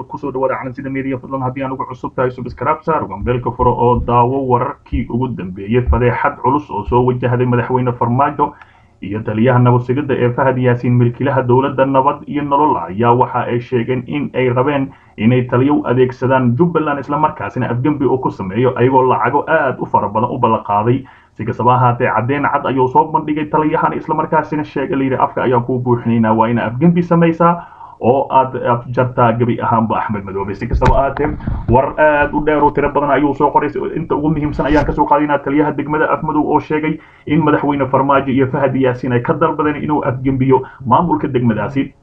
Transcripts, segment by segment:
kusoo dhawaada calansida media fadlan haddii aan ugu cusub tahay subscribe saar gambeelka furo oo daawo wararkii ugu dambeeyey fadeexad culus oo soo wajahday madaxweyne farmaajo iyo taliyaha nabadsigida ee fahad yaasiin milkiilaha dowladda nabad iyo nolol ayaa waxa ay sheegeen in ay rabeen inay taliyo u adeegsadaan jubbaland islamarkaasina afgembi uu ku sameeyo ayagoo lacago aad u fara badan u ballanqaaday si kastaba ahaatee caddeyn cad ayuu soo bandhigay taliyahan islamarkaasina sheegay layidhi afka ayaan kuu buuxinaynaa waa ina afgembi samaysaa oo aad jartaa gebi ahaanba axmed madoobe si kastaba ahaatee war aad u dheer oo tiro badan ayuu soo qoray inta ugu muhiimsan ayaan kasoo qaadinaa taliyaha degmada afmadow oo sheegay in madaxweyne farmaajo iyo fahad yaasiin ay ka dalbadeen inuu afgembiyo maamulka degmadaasi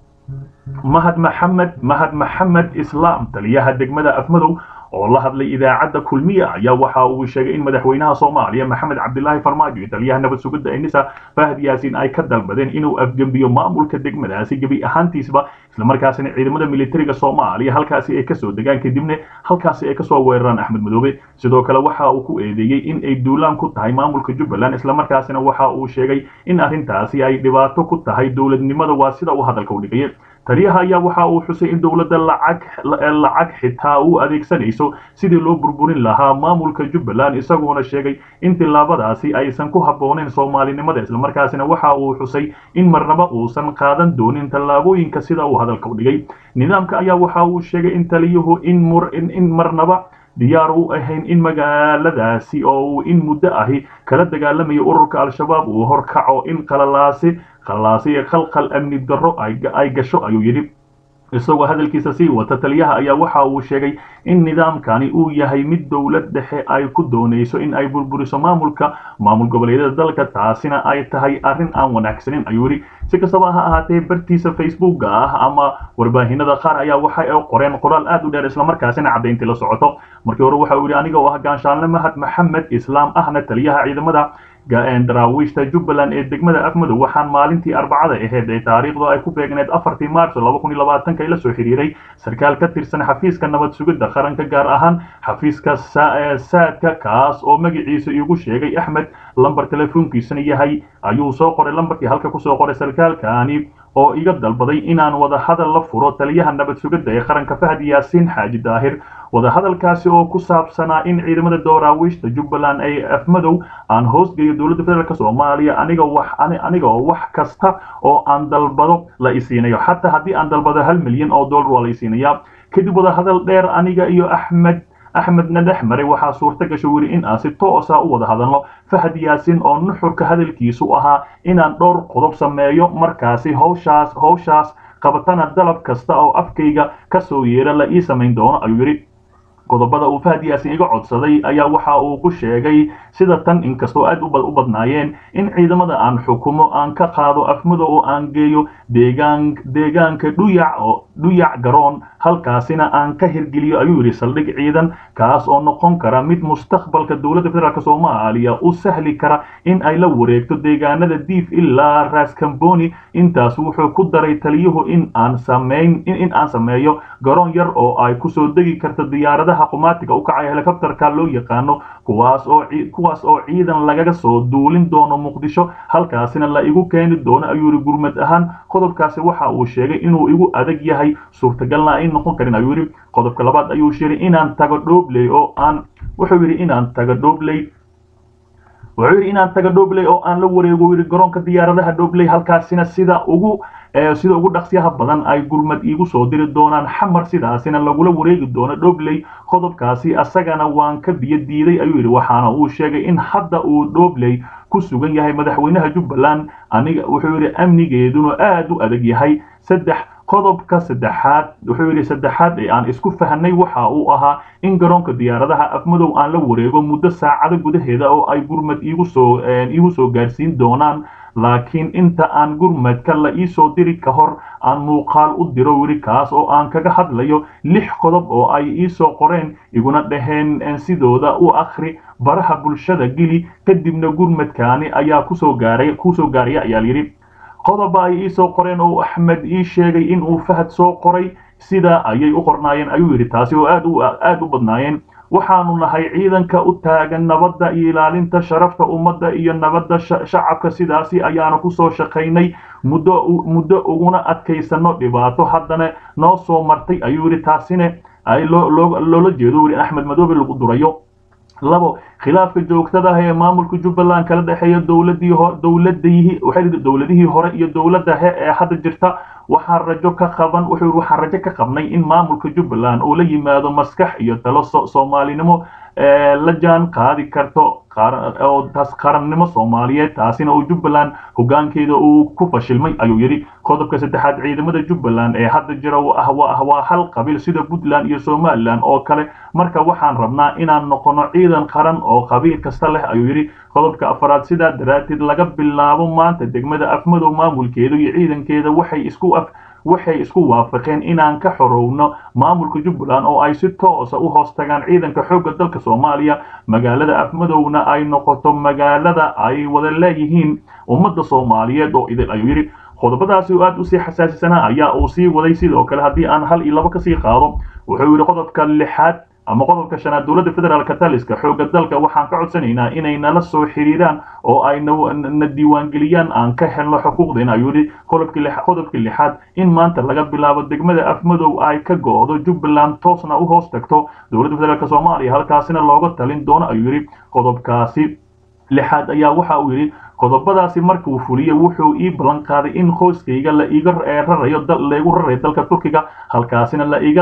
mahad maxamed mahad maxamed islaam taliyaha degmada afmadow oo la hadlay idaacadda kulmiya ayaa waxa uu sheegay in madaxweynaha soomaaliya maxamed cabdilaahi farmaajo iyo taliyaha nabad sugidda enisa fahad yaasiin ay ka dalbadeen inuu afgembiyo maamulka degmadaasi gebi ahaantiisba islamarkaasina ciidamada militariga soomaaliya halkaasi ay kasoo degaan kadibna halkaasi ay kasoo weeraraan axmed madoobe sidoo kale waxa uu ku eedeeyey in ay duulaan ku tahay maamulka jubbaland islamarkaasina waxa uu sheegay in arrintaasi ay dhibaato ku tahay dowladnimada waa sida uu hadalka u dhigaya taliyaha ayaa waxa uu xusay in dowladda lacag lacag xitaa u adeegsanayso sidii loo burburin lahaa maamulka jubbaland isagoona sheegay in tillaabadaasi aysan ku habbooneyn soomaalinimada islamarkaasina waxa uu xusay in marnaba uusan qaadan doonin tallaabooyinka sida uu hadalka u dhigay nidaamka ayaa waxa uu sheegay in taliyuhu in marnaba diyaar u ahayn in magaaladaasi oo uu in muddo ahi kala dagaalamayo ururka al-shabaab uu horkaco in qalalaasi qalaasi ee khalkhal amni darro ay gasho ayuu yidhi isagoo hadalkiisa sii wata taliyaha ayaa waxa uu sheegay in nidaamkani uu yahay mid dowlad dhexe ay ku doonayso in ay burburiso maamulka maamul goboleedyada dalka taasina ay tahay arrin aan wanaagsanin ayuu yidhi si kastaba ha ahaatee bartiisa facebooka ah ama warbaahinada qaar ayaa waxay qoreen qoraal aad u dheer islamarkaasina caddayntii la socoto markii hore waxa uu yidhi aniga oo ah gaanshaanle mahad maxamed islaam ahna taliyaha ciidamada daraawiishta jubbaland ee degmada afmadow waxaan maalintii arbacada ahayd ee taariikhdu ay ku beegneed afartii maarso laba kun iyo labaatanka la soo xiriiray sarkaal ka tirsan xafiiska nabad sugidda qaranka gaar ahaan xafiiska saadka kaas oo magaciisa igu sheegay axmed lambar telefoonkiisana yahay ayuu soo qoray lambarkii halka kusoo qoray sarkaalkani oo iga dalbaday inaan wadahadal la furo taliyaha nabad sugidda ee qaranka fahad yaasiin xaaji daahir wadahadalkaasi oo ku saabsanaa in ciidamada dooraawiishta jubbaland ay afmadow aan hoosgeeyo dowladda federaalk soomaaliya aniga wax aniga oo wax kasta oo aan dalbado la isiinayo xataa haddii aan dalbado hal milyan oo dollar waa la isiinayaa kadib wadahadal dheer aniga iyo axmed axmedna dhex maray waxaa suurta gasho weli in aan si toosa u wada hadalno fahad yaasiin oo nuxurka hadalkiisu ahaa inaan dhowr qodob sameeyo markaasi hawshaas hawshaas qabatana dalab kasta oo afkayga ka soo yeera la ii samayn doono ayuu yidhi qodobada uu fahad yaasin iga codsaday ayaa waxa uu ku sheegay sida tan inkastoo aad u badnaayeen in ciidamada aan xukumo aan ka qaado afmado oo aan geeyo deegaan deegaanka dhuyac oo dhuyac garoon halkaasina aan ka hirgeliyo ayuu yidhi saldhig ciidan kaas oo noqon kara mid mustaqbalka dowladda federaalk soomaaliya u sahli kara in ay la wareegto deegaanada diif ilaa raskamboni intaas wuxuu ku daray taliyuhu in aan sameyn in aan sameeyo garoon yar oo ay kusoo degi karto diyaaradaha qumaatiga u kacaya helikobterka loo yaqaano kuwaas oo kuwaas oo ciidan lagaga soo duulin doono muqdisho halkaasina la igu keeni doono ayuu yidhi gurmad ahaan qodobkaasi waxa uu sheegay inuu igu adag yahay suurtagalna ay noqon karin ayuu yidhi qodobka labaad ayuu sheegay inaan tago dhoobley oo aan wuxuu yidhi inaan tago dhoobley wuxuu yidhi inaan tago dhoobley oo aan la wareego yidhi garoonka diyaaradaha dhoobley halkaasina sida ugu sida ugu dhaqsiyaha badan ay gurmad iigu soo diri doonaan xamar sidaasina lagula wareegi doono dhobley qodobkaasi asagana waan ka biyo diiday ayuu yidhi waxaana uu sheegay in hadda uu dhobley ku sugan yahay madaxweynaha jubbaland aniga wuxuu yidhi amnigeeduna aad u adag yahay saddex qodobka saddexaad wuxuu yidhi saddexaad ee aan isku fahnay waxa uu ahaa in garoonka diyaaradaha afmadow aan la wareego muddo saacado gudaheeda oo ay gurmad iigu soo iigu soo gaarsiin doonaan laakiin inta aan gurmadka la iisoo diri ka hor aan muuqaal u diro weli kaas oo aan kaga hadlayo lix qodob oo ay iisoo qoreen iguna dhaheen sidooda u akhri baraha bulshada geli kadibna gurmadkaani ayaa kusoo gaaray kusoo gaaraya ayaa layidhi qodoba ay iisoo qoreen oo axmed ii sheegay in uu fahad soo qoray sida ayay u qornaayeen ayuu yidhi taasi oo aad u aad u badnaayeen waxaanu nahay ciidanka u taagan nabadda iyo ilaalinta sharafta ummadda iyo nabadda shacabka sidaasi ayaanu kusoo shaqaynay muddo muddo uguna adkaysano dhibaato haddana noo soo martay ayuu yidhi taasina ay loola jeedo weli axmed madoobe lagu durayo labo khilaafka joogtada ah ee maamulka jubbaland kala dhexeeya dowladii dowladii waxay dowladihii hore iyo dowladda he ee hadda jirta waxaan rajo ka qaban wuxuu waxaan rajo ka qabnay in maamulka jubbaland uu la yimaado maskax iyo talo soomaalinimo la jaan qaadi karto oo taas qarannimo soomaaliyeed taasina uu jubbaland hoggaankeeda uu ku fashilmay ayuu yidhi qodobka saddexaad ciidamada jubbaland ee hadda jira waa hal qabiil sida puntland iyo somalilan oo kale marka waxaan rabnaa inaan noqono ciidan qaran oo qabiil kasta leh ayuu yidhi qodobka afaraad sidaa daraaddeed laga bilaabo maanta degmada afmadow maamulkeeda iyo ciidankeeda waxay isku af waxay isku waafaqeen inaan ka xorowno maamulka jubbaland oo ay si toosa u hoos tagaan ciidanka xoogga dalka soomaaliya magaalada afmadowna ay noqoto magaalada ay wada leeyihiin ummadda soomaaliyeed oo idil ayuu yidhi qodobadaasi oo aad usii xasaasisanaa ayaa uu sii waday sidoo kale haddii aan hal iyo labo kasii qaado wuxuu yidhi qodobka lixaad ama qodobka shanaad dowladda federaalka taliska xoogga dalka waxaan ka codsanaynaa inay nala soo xiriiraan oo ay na diiwaangeliyaan aan ka helno xuquuqdeena ayuu yidhi qodobkii lixaad in maanta laga bilaabo degmada afmadow ay ka go'do jubbaland toosna u hoos tagto dowladda federaalk soomaaliya halkaasina looga talin doono ayuu yidhi qodobkaasi lixaad ayaa waxa uu yidhi qodobadaasi markuu fuliyo wuxuu ii ballan qaaday in qoyskayga la iga rarayo laygu rarayo dalka turkiga halkaasina la iga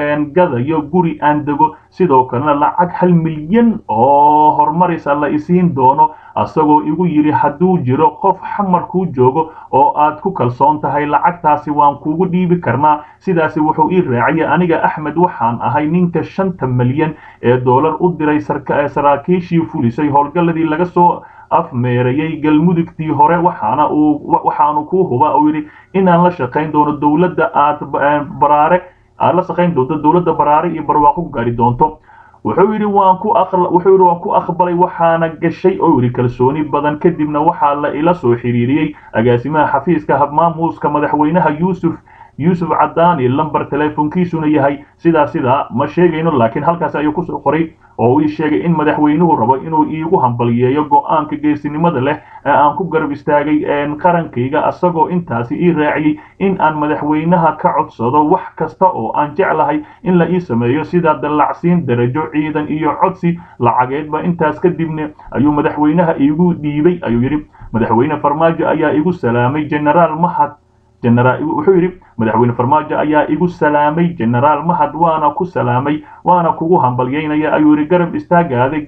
gadayo guri aan dego sidoo kalena lacag hal milyan oo horumaraysa la isiin doono asagoo igu yidhi hadduu jiro qof xamar kuu joogo oo aad ku kalsoon tahay lacagtaasi waan kuugu dhiibi karnaa sidaasi wuxuu ii raaciyay aniga axmed waxaan ahay ninka shanta milyan ee doolar u diray saraakiishii fulisay howlgalladii laga soo afmeerayay galmudugtii hore waxaana uu waxaanu kuu hubaa uu yidhi inaan la shaqayn doono dowladda aad baraare aad la shaqayn doonto dowladda baraare iyo barwaaqo ku gaari doonto wuxuu yidhi waan ku wuxuu yidhi waan ku aqbalay waxaana gashay oo yidhi kalsooni badan kadibna waxaa la ila soo xiriiriyey agaasimaha xafiiska habmaamuuska madaxweynaha yuusuf yuusuf cadaani lamber teleefonkiisuna yahay sidaa sidaa ma sheegayno laakiin halkaas ayuu kusoo qoray oo ii sheegay in madaxweynuhu rabo inuu iigu hambaliyeeyo go-aanka geesinimada leh ee aan ku garab istaagay qarankayga asagoo intaasi ii raaciyey in aan madaxweynaha ka codsado wax kasta oo aan jeclahay in la ii sameeyo sida dallacsiin darajo ciidan iyo codsi lacageedba intaas kadibna ayuu madaxweynaha iigu dhiibay ayuu yidhi madaxweyne farmaajo ayaa igu salaamay generaal mahad wuxuu yidhi madaxweyne farmaajo ayaa igu salaamay generaal mahad waana ku salaamay waana kugu hambalyeynaya ayuu yidhi garab istaagaaday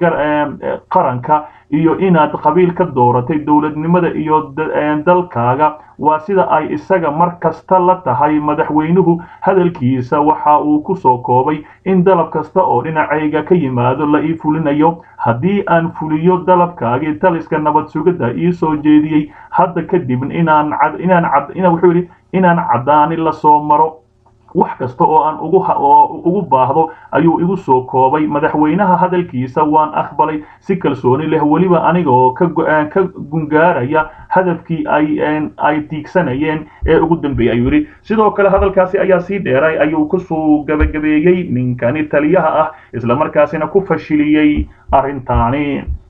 qaranka iyo inaad qabiil ka dooratay dowladnimada iyo dalkaaga waa sida ay isaga mar kasta la tahay madaxweynuhu hadalkiisa waxa uu ku soo koobay in dalab kasta oo dhinacayga ka yimaado la ii fulinayo haddii aan fuliyo dalabkaagii taliska nabad sugidda ii soo jeediyey hadda kadib inaan wuxuu yidhi inaan caddaani la soo maro wax kasta oo aan ugu baahdo ayuu igu soo koobay madaxweynaha hadalkiisa waan aqbalay si kalsooni leh weliba aniga oo ka gungaaraya hadafkii ay tiigsanayeen ee ugu dambeeyey ayuu yidhi sidoo kale hadalkaasi ayaa sii dheeray ayuu kusoo gabagabeeyey ninkani taliyaha ah islamarkaasina ku fashiliyey arrintaani